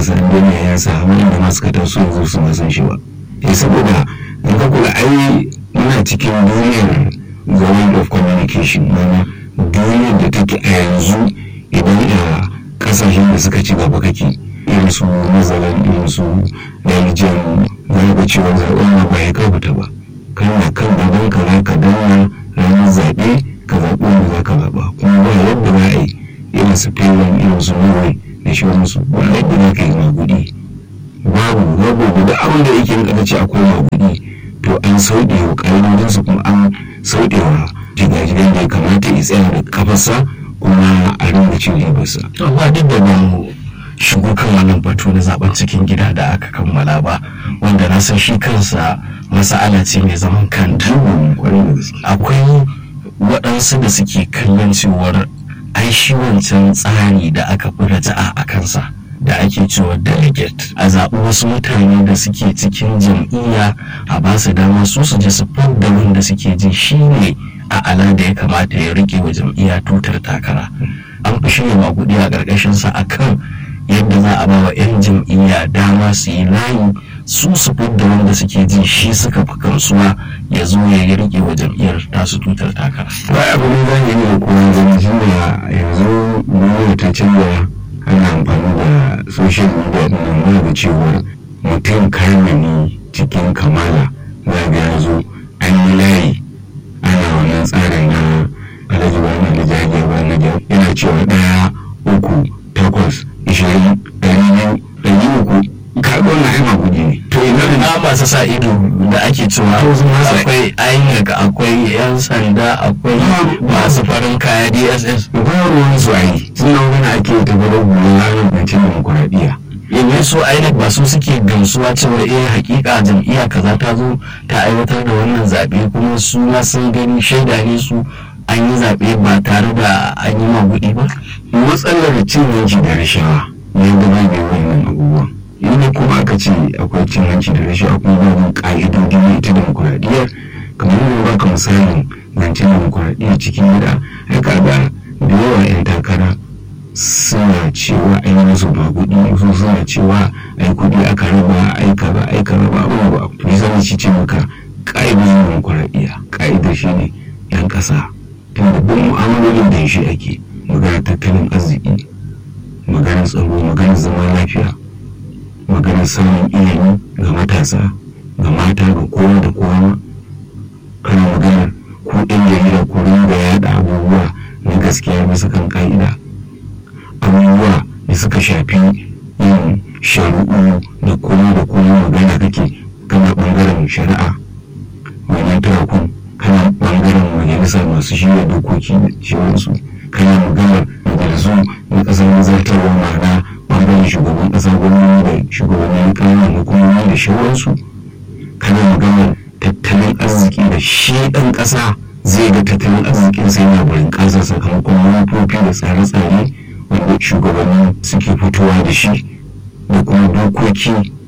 san duniya ya sa wanda ma suka taso yanzu su ma san shi ba eh saboda in ka kula ai muna cikin duniyar the world of communication mana duniyar da take a yanzu idan a kasashen da suka ci gaba kake irin su nazarin irin su belgium za ga cewa zaɓen ma ba ya kafuta ba kana kan gaban ka za ka danna ranar zaɓe ka zaɓi wanda za ka zaɓa kuma ba yadda za a yi irin su finland irin su norway da shawararsu ba yadda za ka yi magudi babu babu guda abin da yake rinka ce akwai magudi to an sauɗe wa ƙa'idodinsu kuma an sauɗe wa jigajigan da ya kamata ya tsaya da kafarsa kuma a rinka cin ribarsa. amma duk da mu shigo kan wannan batu na zaben cikin gida da aka kammala ba wanda na san shi kansa masa'ala ce mai zaman kanta akwai waɗansu da suke kallon cewar ai shi wancan tsari da aka fi raja'a a kansa da ake cewa delegate a zaɓi wasu mutane da suke cikin jam'iyya a ba su dama su su je su da wanda suke ji shi ne a ala da ya kamata ya rike wa jam'iyya tutar takara an fi shirya maguɗi a ƙarƙashinsa a kan yadda za a ba wa 'yan jam'iyya dama su yi layi su su da wanda suke ji shi suka fi kansuwa ya zo ya yi rike wa jam'iyyar tasu tutar takara. ba abu ne za yi da kuma zama shi da yanzu duniya ta canza ana amfani da social media din nan za ga cewa mutum kamani cikin kamala za ga ya zo an yi layi ana wannan tsarin na alhaji ba na alhaji ba na yana cewa ɗaya uku takwas ishirin ɗari biyu ɗari uku kaga wannan ai magudi ne to ina na masu sa ido da ake cewa akwai INEC akwai 'yan sanda akwai masu farin kaya DSS ba ruwan su ai suna wani ake tafi da gudun ranar bincin demokuraɗiyya yanzu su INEC ba su suke gamsuwa cewa eh hakika jam'iyya kaza ta zo ta aiwatar da wannan zaɓe kuma su ma sun gani shaida ne su an yi zaɓe ba tare da an yi maguɗi ba matsalar cin hanci da rashawa ne da bai bai wannan abubuwan inda kuma aka ce akwai cin hanci da rashawa kuma babu ƙa'idodi na ita demokuraɗiyyar kamar yadda baka misalin zancen demokuraɗiyya cikin gida ai kaga da yawa 'yan takara suna cewa ai musu ba kuɗi su suna cewa ai kuɗi aka raba ai kaza ai kaza ba abu ba to yi zama ci ce maka ƙa'idodin demokuraɗiyya ƙa'idar shi ne 'yan ƙasa tun babban mu'amalolin da shi ake magana tattalin arziki maganar tsaro maganar zama lafiya maganar samun ilimi ga matasa ga mata ga kowa da kowa kana maganar ko ɗan jarida ko ringa yaɗa abubuwa na gaskiya bisa kan ka'ida abubuwa da suka shafi yin shari'u da kowa da kowa magana kake kana ɓangaren shari'a wannan tarakun kana ɓangaren majalisa masu shirya dokoki da ciwonsu kana maganar majalisu na ƙasar nazartarwa ma'ana ɓangaren shugaban ƙasa gwamnati da shugabannin ƙananan hukumomi da shawarsu kana maganar tattalin arziki da shi ɗan ƙasa zai ga tattalin arzikin sai yana barin ƙasa sakamakon manufofi da tsare-tsare wanda shugabanni suke fitowa da shi da kuma dokoki